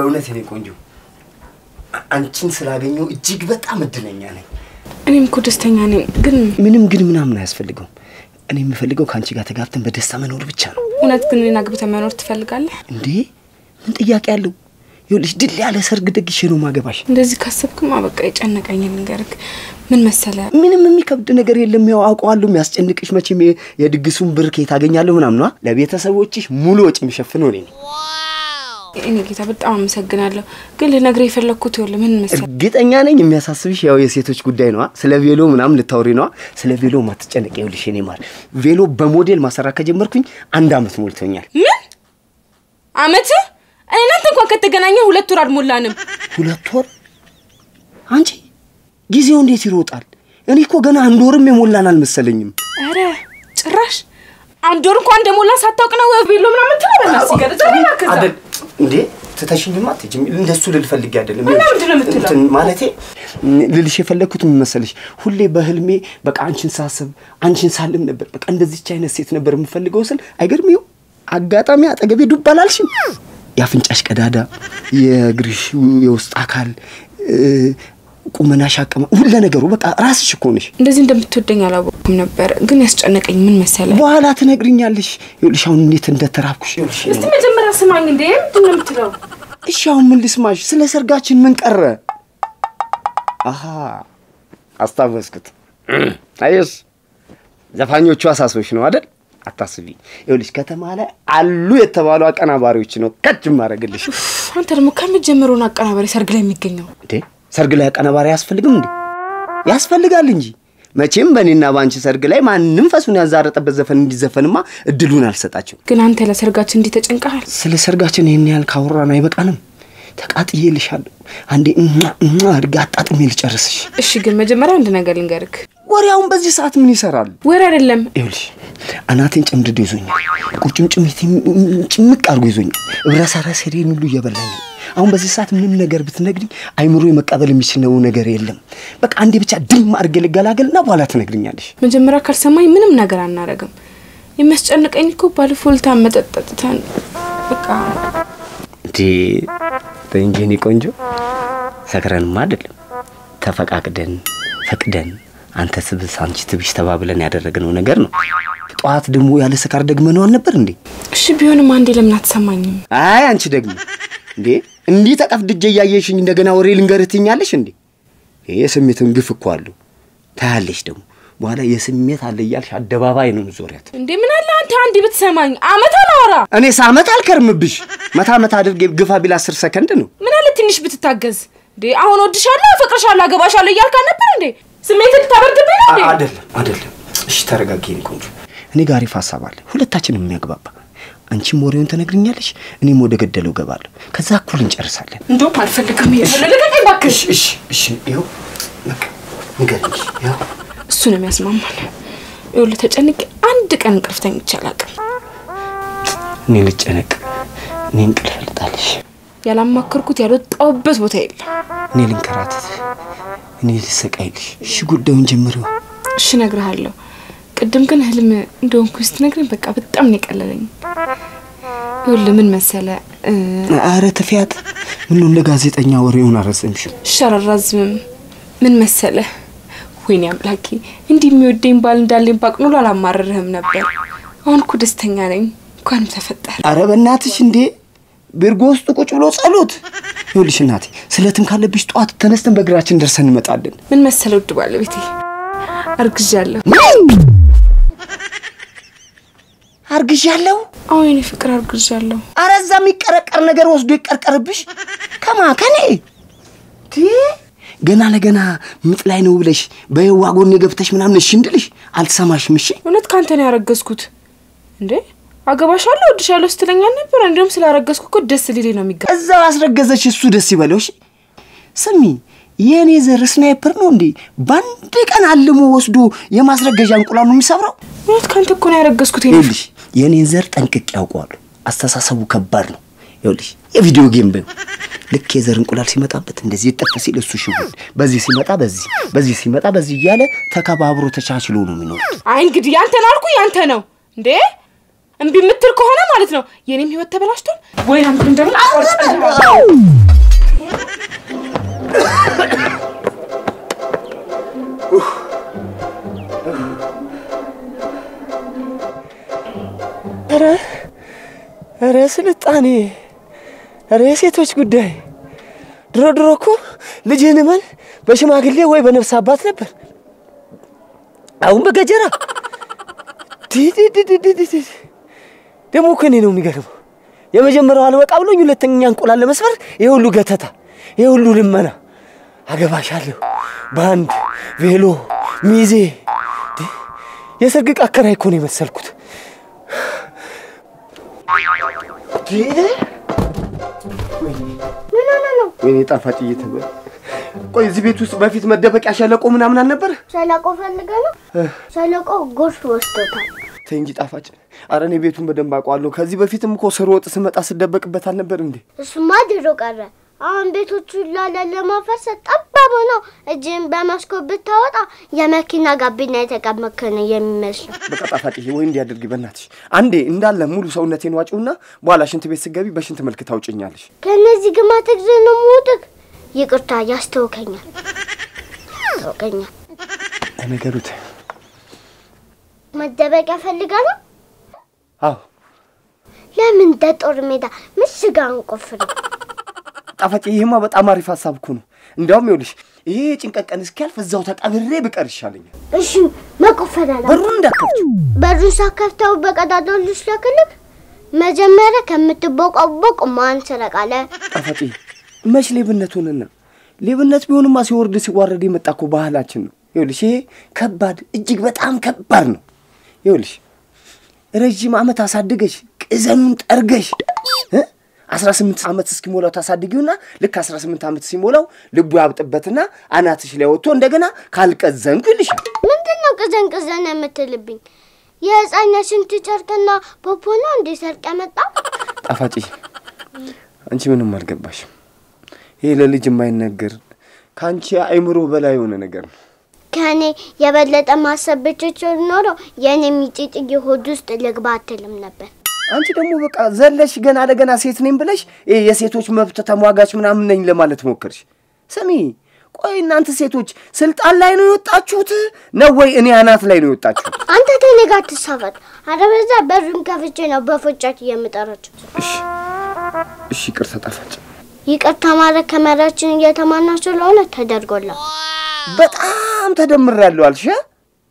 በእውነት የኔ ቆንጆ አ- አንቺን ስላገኘው እጅግ በጣም እድለኛ ነኝ። እኔም እኮ ደስተኛ ነኝ፣ ግን ምንም ግን ምናምን አያስፈልገውም። እኔ የምፈልገው ከአንቺ ጋር ተጋብተን በደስታ መኖር ብቻ ነው። እውነት ግን እኔን አግብተህ መኖር ትፈልጋለህ? እንዴ ምን ጥያቄ አለው? ይኸውልሽ ድል ያለ ሰርግ ደግሼ ነው ማገባሽ። እንደዚህ ካሰብክማ በቃ የጨነቀኝ ልንገርህ። ምን መሰለ ምንም የሚከብድ ነገር የለም። ያው አውቀዋለሁ። የሚያስጨንቅሽ መቼም የ- የድግሱን ብር ከየት አገኛለሁ ምናምን ነዋ። ለቤተሰቦችሽ ሙሉ ወጪ የሚሸፍነው እኔ ነኝ። እኔ ጌታ በጣም አመሰግናለሁ። ግን ልነግርህ የፈለግኩት ይኸውልህ ምን መሰለ እርግጠኛ ነኝ የሚያሳስብሽ ያው የሴቶች ጉዳይ ነዋ። ስለ ቬሎ ምናምን ልታወሪ ነዋ። ስለ ቬሎ ማትጨነቅ። ይኸውልሽ የኔ ማር ቬሎ በሞዴል ማሰራት ከጀመርኩኝ አንድ አመት ሞልቶኛል። ምን አመት እኔ እናንተ እንኳን ከተገናኘ ሁለት ወር አልሞላንም። ሁለት ወር? አንቺ ጊዜው እንዴት ይሮጣል? እኔ እኮ ገና አንድ ወርም የሞላን አልመሰለኝም። ኧረ ጭራሽ አንድ ወር እንኳን እንደሞላ ሳታውቅ ነው ቤሎ ምናምን ትለበና ሲገለጽ አደል እንዴ ትተሽኝማ አትሄጂም። እንደሱ ልል ፈልጌ አይደለም። እና ምንድን ነው የምትለው? እንትን ማለቴ ልልሽ የፈለግኩት ምን መሰለሽ፣ ሁሌ በህልሜ በቃ አንቺን ሳስብ አንቺን ሳልም ነበር። በቃ እንደዚች አይነት ሴት ነበር የምፈልገው ስል አይገርም። ይኸው አጋጣሚ አጠገቤ ዱብ አላልሽም። የአፍንጫሽ ቀዳዳ፣ የእግርሽ የውስጥ አካል፣ እ፣ ቁመናሽ፣ አቀማ ሁለ ነገሩ በቃ ራስሽ እኮ ነሽ። እንደዚህ እንደምትወደኝ አላወቅኩም ነበር። ግን ያስጨነቀኝ ምን መሰለ በኋላ ትነግርኛለሽ። ይኸውልሽ አሁን እንዴት እንደተራብኩሽ ይኸውልሽ እስቲ መጀመሪያ ስማኝ። እንዴ ምንድን ነው የምትለው? እሺ አሁን ምን ልስማሽ? ስለ ሰርጋችን ምን ቀረ? አሀ አስታወስኩት። አየሽ ዘፋኞቹ አሳሶች ነው አይደል? አታስቢ። ይኸውልሽ ከተማ ላይ አሉ የተባሉ አቀናባሪዎች ነው ከች ማድረግልሽ። አንተ ደግሞ ከሚጀምረውን አቀናባሪ ሰርግ ላይ የሚገኘው እንዴ ሰርግ ላይ አቀናባሪ አያስፈልግም እንዴ? ያስፈልጋል እንጂ መቼም በእኔና በአንቺ ሰርግ ላይ ማንም ፈሱን ያዛረጠበት ዘፈን እንዲዘፈንማ እድሉን አልሰጣቸው። ግን አንተ ለሰርጋችን እንዲህ ተጨንቀሃል። ስለ ሰርጋችን ይህን ያህል ካወራን አይበቃንም? ተቃጥዬልሻለሁ። አንዴ እማ እማ አድርጌ አጣጥሜ ልጨርስሽ። እሺ ግን መጀመሪያ አንድ ነገር ልንገርክ። ወሬያውን በዚህ ሰዓት ምን ይሰራል? ወሬ አይደለም ይኸውልሽ አናቴን ጨምድዶ ይዞኛል። ቁርጭምጭሚቴን ጭምቅ አድርጎ ይዞኛል። እብረሰረሰሬን ሁሉ እየበላኝ ነው። አሁን በዚህ ሰዓት ምንም ነገር ብትነግሪኝ አይምሮ መቀበል የሚችለው ነገር የለም። በቃ አንዴ ብቻ ድም አድርጌ ልገላገልና በኋላ ትነግርኛለሽ። መጀመሪያ ካልሰማኝ ምንም ነገር አናረግም። የሚያስጨንቀኝ እኮ ባለፎልታ መጠጠጥተን በቃ እንዴ ተይ እንጂ የኔ ቆንጆ፣ ሰክረንማ አይደለም ተፈቃቅደን ፈቅደን አንተ ስብስ አንቺ ትብሽ ተባብለን ያደረግነው ነገር ነው። ጠዋት ደግሞ ያለ ስካር ደግመነው አልነበር እንዴ? እሺ ቢሆንም አንዴ ለምን አትሰማኝም? አይ አንቺ ደግሞ እንዴ እንዲህ ተቀፍድጄ እያየሽኝ እንደገና ወሬ ልንገርህ ትይኛለሽ እንዴ? ይሄ የስሜትን ግፍ እኮ አለው። ታያለሽ ደግሞ በኋላ የስሜት አለ እያልሽ አደባባይ ነው ዞሪያት። እንዴ ምን አለ አንተ አንዴ ብትሰማኝ። አመት አላወራ እኔ ሳመት አልከርምብሽ መታ መታ አድርጌ ግፋ ቢል አስር ሰከንድ ነው። ምን አለ ትንሽ ብትታገዝ። እንዴ አሁን ወድሻለሁ፣ አፈቅርሻለሁ፣ አገባሻለሁ እያልክ አልነበር እንዴ? ስሜት ልታበርድብኝ ነው እንዴ? አይደለም አይደለም። እሺ ተረጋጊ የኔ ቆንጆ። እኔ ጋር አሪፍ ሀሳብ አለ፣ ሁለታችንም የሚያግባባ። አንቺም ወሬውን ትነግርኛለሽ፣ እኔም ወደ ገደለው እገባለሁ። ከዛ እኩል እንጨርሳለን። እንደውም አልፈልግም። ይሄ ልቀቀኝ እባክሽ። እሺ እሺ። ይኸው በቃ ንገሪኝ። ይኸው እሱ ነው የሚያስማማል። ይኸውልህ ተጨንቄ አንድ ቀን እንቅልፍ ተኝቼ አላውቅም። እኔ ልጨነቅ፣ እኔ እንቅልፍ ልጣልሽ፣ ያላማከርኩት ያልወጣሁበት ቦታ የለም። እኔ ልንከራተት፣ እኔ ልሰቃይልሽ። እሺ ጉዳዩን ጀምሪው። እሺ እነግርሃለሁ። ቅድም ግን ህልም እንደሆንኩ ስትነግረኝ በቃ በጣም ነው የቀለለኝ። ይኸውልህ ምን መሰለ እ፣ አረ ተፊያት። ምነው እንደ ጋዜጠኛ ወሬውን አረዘምሽው? እሺ አላራዝምም። ምን መሰለ ወይኔ አምላኬ እንዲህ የሚወደኝ ባል እንዳለኝ ባቅ ኖሮ አላማረርህም ነበር። አሁን እኮ ደስተኛ ነኝ። እንኳንም ተፈጠረ። አረ በእናትሽ እንዴ ቤርጎ ውስጥ ቁጭ ብሎ ጸሎት። ይኸውልሽ እናቴ ስለትም ካለብሽ ጠዋት ተነስተን በእግራችን ደርሰን እንመጣለን። ምን መሰለ ውድ ባለቤቴ አርግዣለሁ። አርግዣለሁ። አዎ የኔ ፍቅር አርግዣለሁ። አረ እዛ የሚቀረቀር ነገር ወስዶ ይቀርቀርብሽ። ከማ ከኔ ቲ ገና ለገና ምጥ ላይ ነው ብለሽ በየዋ ጎኔ ገብተሽ ምናምን እሺ እንድልሽ አልሰማሽም። እሺ እውነት ካንተ ነው ያረገዝኩት እንዴ? አገባሻለሁ፣ እወድሻለሁ ስትለኝ አልነበረ? እንዲሁም ስላረገዝኩ እኮ ደስ ሊሌ ነው የሚጋ እዛው አስረገዘች፣ እሱ ደስ ይበለው። እሺ ስሚ፣ የእኔ ዘር ስናይፐር ነው እንዴ? በአንድ ቀን አልሞ ወስዶ የማስረገዣ እንቁላል ነው የሚሰብረው። እውነት ካንተ እኮ ነው ያረገዝኩት። የኔ ይኸውልሽ የእኔን ዘር ጠንቅቄ ያውቀዋለሁ። አስተሳሰቡ ከባድ ነው። ይኸውልሽ የቪዲዮ ጌም በይው። ልክ የዘር እንቁላል ሲመጣበት እንደዚህ ይጠፍ ሲል እሱ ሽጉጥ፣ በዚህ ሲመጣ በዚህ፣ በዚህ ሲመጣ በዚህ እያለ ተከባብሮ ተቻችሎ ነው የሚኖሩት። አይ እንግዲህ ያንተ ነው አልኩ፣ ያንተ ነው እንዴ? እምቢ የምትል ከሆነ ማለት ነው የኔም ህይወት ተበላሽቷል። ወይ አንተ እንደምን አቆርጠ ኧረ ኧረ ስልጣኔ ኧረ የሴቶች ጉዳይ ድሮ ድሮ እኮ ልጅህን እመን በሽማግሌ ወይ በነፍስ አባት ነበር። አሁን በገጀራ ዲዲዲዲዲዲ ደግሞ እኮ እኔ ነው የሚገርመው። የመጀመሪያው አልበቃ ብሎኝ ሁለተኛ እንቁላል ለመስበር ይሄ ሁሉ ገተታ፣ ይሄ ሁሉ ልመና። አገባሻለሁ ባንድ ቬሎ ሚዜ ዲ፣ የሰርግ ዕቃ አከራይ እኮ ነው የመሰልኩት። ዲ፣ ምን ሆነ ነው? ወይኔ ጣፋጭ እየተበ ቆይ እዚህ ቤት ውስጥ በፊት መደበቂያ ሸለቆ ምናምን አልነበረ? ሸለቆ ፈልገ ነው? ሸለቆ ጎርፍ ወስዶታል። ተይ እንጂ ጣፋጭ። አረ እኔ ቤቱን በደንብ አውቀዋለሁ። ከዚህ በፊትም እኮ ስር ወጥ ስመጣ ስደበቅበት አልነበር እንዴ? እሱማ ድሮ ቀረ። አሁን ቤቶቹ ላለ ለማፈርስ ጠባብ ነው። እጅን በመስኮት ብታወጣ የመኪና ጋቢና የተቀመከ ነው የሚመስለው። በቃ ጣፋጭዬ ወይ እንዲያደርግ በእናትሽ አንዴ እንዳለ ሙሉ ሰውነቴን ዋጪውና በኋላ ሽንት ቤት ስገቢ በሽንት መልክ ታውጭኛለሽ። ከእነዚህ ግማት ጊዜ ነው የምወድቅ። ይቅርታ ያስተውከኛል፣ ያስተውከኛል። ለነገሩ ተይው። መደበቂያ ፈልጋ ነው። አዎ ለምን እንደ ጦር ሜዳ ምሽግ አንቆፍርም? ጣፋጭ፣ ይሄማ በጣም አሪፍ ሀሳብ እኮ ነው። እንዲያውም ይኸውልሽ ይሄ የጭንቀት ቀን እስኪያልፍ እዛው ተቀብሬ ብቀር ይሻለኛል። እሺ መቆፈር አላ በሩን እንዳከፍችው። በሩን ሳከፍተው በቀዳዳው ልስለክልክ። መጀመሪያ ከምትቦቀቦቅ ማን ሰረቃለ? ጣፋጭ፣ መች ሌብነት ሆነና? ሌብነት ቢሆንማ ሲወርድ ሲዋረድ የመጣ እኮ ባህላችን ነው። ይኸውልሽ ይሄ ከባድ እጅግ በጣም ከባድ ነው። ይኸውልሽ ረዥም ዓመት አሳድገሽ ቅዘኑን ጠርገሽ እ አስራ ስምንት ዓመት እስኪሞላው ታሳድጊውና ልክ አስራ ስምንት ዓመት ሲሞላው ልቡ ያብጥበትና አናትሽ ላይ ወጥቶ እንደገና ካልቀዘንኩ ይልሻል። ምንድን ነው ቅዘን ቅዘን የምትልብኝ? የህፃነት ሽንት ጨርቅና ፖፖ ነው እንዴ ሰርቅ ያመጣ? ጣፋጭ አንቺ ምንም አልገባሽም። ይሄ ለልጅ የማይነገር ከአንቺ አእምሮ በላይ የሆነ ነገር ነው። ከእኔ የበለጠ ማሰብ ብችችል ኖሮ የእኔ ሚጢጥዬ ሆድ ውስጥ ልግባ አትልም ነበር። አንቺ ደግሞ በቃ ዘለሽ ገና ለገና ሴት ነኝ ብለሽ ይሄ የሴቶች መብት ተሟጋች ምናምን ነኝ ለማለት ሞከርሽ። ስሚ ቆይ እናንተ ሴቶች ስልጣን ላይ ነው የወጣችሁት ነው ወይ እኔ አናት ላይ ነው የወጣችሁት? አንተ ከእኔ ጋር ትሳፈጥ፣ አለበለዚያ በሩን ከፍቼ ነው በፎጫት የምጠራቸው። እሺ እሺ፣ ይቅርታ ጣፋጭ። ይቅርታ ማለት ከመሪያችን እየተማና ስለሆነ ተደርጎላል። በጣም ተደምሬያለሁ አልሽ። እ?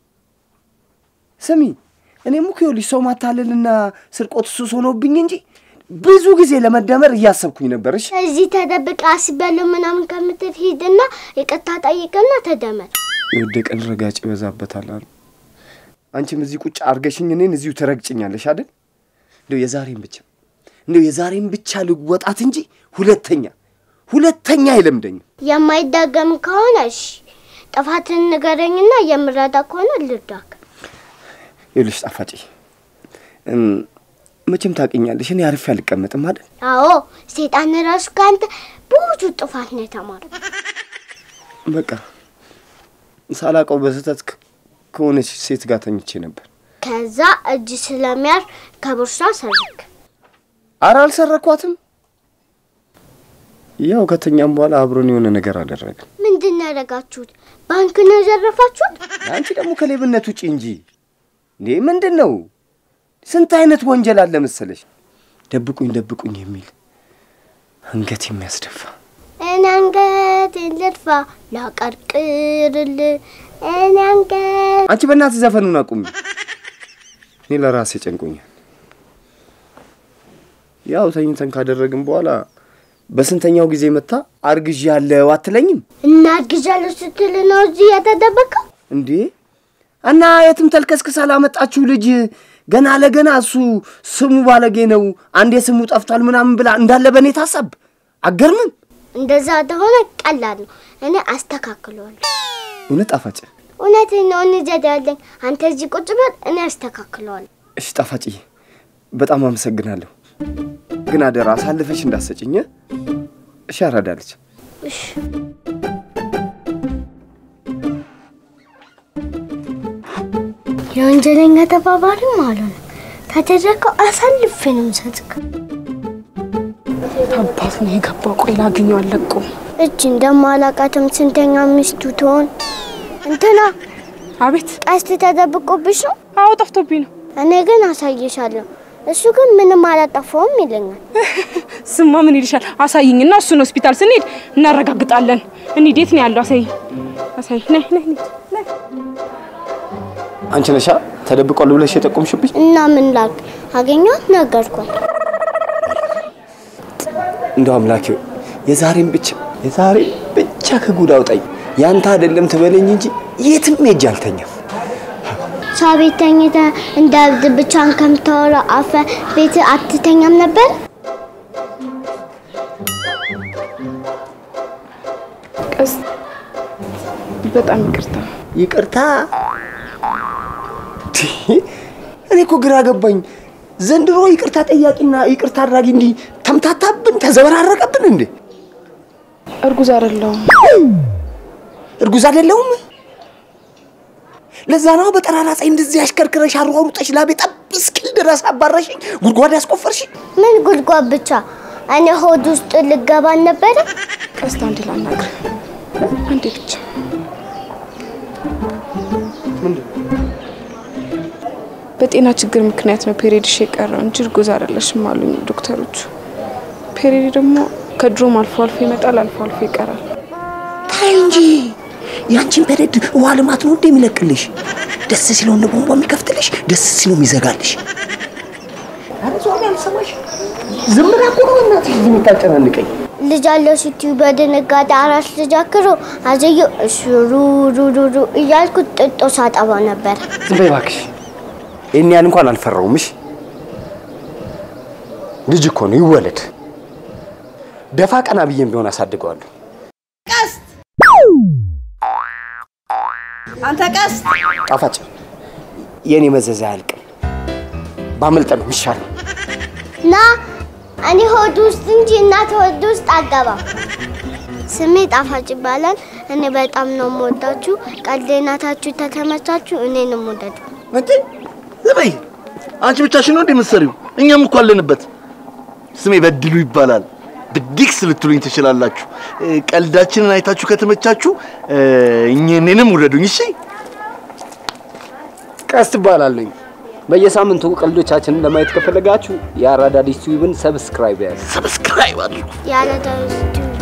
ስሚ እኔም እኮ ይኸውልሽ ሰው ማታለልና ስርቆት ሱስ ሆኖብኝ እንጂ ብዙ ጊዜ ለመደመር እያሰብኩኝ ነበር። እሺ እዚህ ተደብቃ አስቤያለሁ ምናምን ከምትል ሂድና ይቅርታ ጠይቅና ተደመር። የወደቀን ረጋጭ ይበዛበታል አሉ። አንቺም እዚህ ቁጭ አርገሽኝ እኔን እዚሁ ትረግጭኛለሽ አይደል? እንደው የዛሬን ብቻ እንደው የዛሬን ብቻ ልወጣት እንጂ ሁለተኛ ሁለተኛ አይለምደኝም። የማይዳገም ከሆነ እሺ፣ ጥፋትን ንገረኝና የምረዳ ከሆነ ልርዳክ። ይኸውልሽ ጣፋጭ እም፣ መቼም ታውቂኛለሽ፣ እኔ አርፌ አልቀመጥም አይደል? አዎ ሴጣን ራሱ ከአንተ ብዙ ጥፋት ነው የተማረው። በቃ ሳላውቀው በስህተት ከ- ከሆነች ሴት ጋር ተኝቼ ነበር። ከዛ እጅ ስለሚያርፍ ከቦርሳ ሰረክ። አረ አልሰረኳትም። ያው ከተኛም በኋላ አብሮን የሆነ ነገር አደረግን። ምንድን ነው ያደረጋችሁት? ባንክ ነው የዘረፋችሁት? አንቺ ደግሞ ከሌብነት ውጪ እንጂ እንዴ ምንድን ነው? ስንት አይነት ወንጀል አለ መሰለሽ። ደብቁኝ ደብቁኝ የሚል አንገት የሚያስደፋ እኔ አንገቴን ልድፋ ላቀርቅርል እኔ አንገት አንቺ በእናትህ ዘፈኑን አቁሚ። እኔ ለራሴ ጨንቆኛል። ያው ተኝተን ካደረግን በኋላ በስንተኛው ጊዜ መታ አርግዥ ያለው አትለኝም እናግዣለሁ ስትል ነው እዚህ የተደበቀው? እንዴ? እና የትም ተልከስክሳ ላመጣችሁ ልጅ ገና ለገና እሱ ስሙ ባለጌ ነው፣ አንዴ ስሙ ጠፍቷል ምናምን ብላ እንዳለ በእኔ ታሳብ አገርምም። እንደዛ እንደሆነ ቀላል ነው። እኔ አስተካክለዋለሁ። እውነት ጣፋጭ። እውነቴን ነው። እንጀዳለኝ። አንተ እዚህ ቁጭ በል፣ እኔ አስተካክለዋለሁ። እሺ ጣፋጭዬ፣ በጣም አመሰግናለሁ። ግን አደራ አሳልፈሽ እንዳሰጭኝ እሺ። አራዳለች እሺ የወንጀለኛ ተባባሪ ማለት ነው። ካደረከው አሳልፌ ነው የምሰጥክ። አባቱ ነው የገባው። ቆይ ላግኘው አለቁም። እጅ እንደማላቃትም ስንተኛ ሚስቱ ትሆን እንትና አቤት። ቀስት ተደብቆብሽ ነው። አዎ ጠፍቶብኝ ነው። እኔ ግን አሳይሻለሁ። እሱ ግን ምንም አላጠፋውም ይለኛል። ስማ ምን ይልሻል? አሳይኝና እሱን ሆስፒታል ስንሄድ እናረጋግጣለን። እንሂድ። የት ነው ያለው? አሳይኝ፣ አሳይ። ነይ ነይ ነይ። አንቺ ነሻ ተደብቋል ብለሽ የጠቆምሽብኝ? እና ምን ላክ አገኘኋት፣ ነገርኳት። እንደው አምላኬ ሆይ የዛሬን ብቻ የዛሬን ብቻ ከጉድ አውጣኝ። ያንተ አይደለም ትበለኝ እንጂ የትም ሄጄ አልተኛም። ሰው ቤት ተኝተህ እንደ እብድ ብቻን ከምታወራ አፈ ቤት አትተኛም ነበር? ቀስ በጣም ይቅርታ። ይቅርታ። እኔ እኮ ግራ ገባኝ። ዘንድሮ ይቅርታ ጠያቂና ይቅርታ አድራጊ እንዲህ ተምታታብን፣ ተዘበራረቀብን እንዴ? እርጉዝ አይደለሁም። እርጉዝ አይደለሁም። ለዛ ነው በጠራራ ፀሐይ እንደዚህ አሽከርክረሽ አሯሩጠሽ ላቤ ጠብ እስኪል ድረስ አባረሽኝ፣ ጉድጓድ ያስቆፈርሽኝ። ምን ጉድጓድ ብቻ እኔ ሆድ ውስጥ ልገባ ነበረ። ቀስታ አንዴ ላናግር፣ አንዴ ብቻ። በጤና ችግር ምክንያት ነው ፔሬድሽ የቀረው እንጂ እርጉዝ አይደለሽም አሉኝ ዶክተሮቹ። ፔሬድ ደግሞ ከድሮም አልፎ አልፎ ይመጣል፣ አልፎ አልፎ ይቀራል። ታይ እንጂ ያንቺን ፔሬድ ውሃ ልማት ነው እንደ የሚለቅልሽ። ደስ ሲለው እንደ ቧንቧ የሚከፍትልሽ፣ ደስ ሲለው የሚዘጋልሽ። ኧረ ዞር ያልሰማሽ ዝም ብላ እኮ ነው እናትሽ እዚህ የምታጨናንቀኝ። ልጅ አለው ስትዩ በድንጋጤ አራስ ልጅ አክሮ አዘየው እሹሩሩሩሩ እያልኩ ጥጦ ሳጠባ ነበር። ዝም በይ እባክሽ። ይህን ያህል እንኳን አልፈራውም። እሺ ልጅ እኮ ነው ይወለድ። ደፋ ቀና ብዬም ቢሆን አሳድገዋለሁ። አንተ ቀስ ጣፋጭ የእኔ መዘዝ አያልቅም። ባመልጠ ነው የሚሻለው። ና እኔ ሆድ ውስጥ እንጂ እናት ሆድ ውስጥ አገባም። ስሜ ጣፋጭ ይባላል። እኔ በጣም ነው የምወዳችሁ። ቀልዴናታችሁ ተተመቻችሁ፣ እኔንም ውደዱ። እንዴ ዝም በይ። አንቺ ብቻሽን ነው እንዴ የምትሰሪው? እኛም እኮ አለንበት። ስሜ በድሉ ይባላል። ብዲክስ ልትሉኝ ትችላላችሁ። እ፣ ቀልዳችንን አይታችሁ ከተመቻችሁ እ፣ እኛ- እኔንም ውደዱኝ። እሺ ቀስ ትባላለኝ። በየሳምንቱ ቀልዶቻችንን ለማየት ከፈለጋችሁ የአራዳ ዲስ ቲዩብን ሰብስክራይብ ያዙ። ሰብስክራይብ አድርጉ። ያለ ዳዊት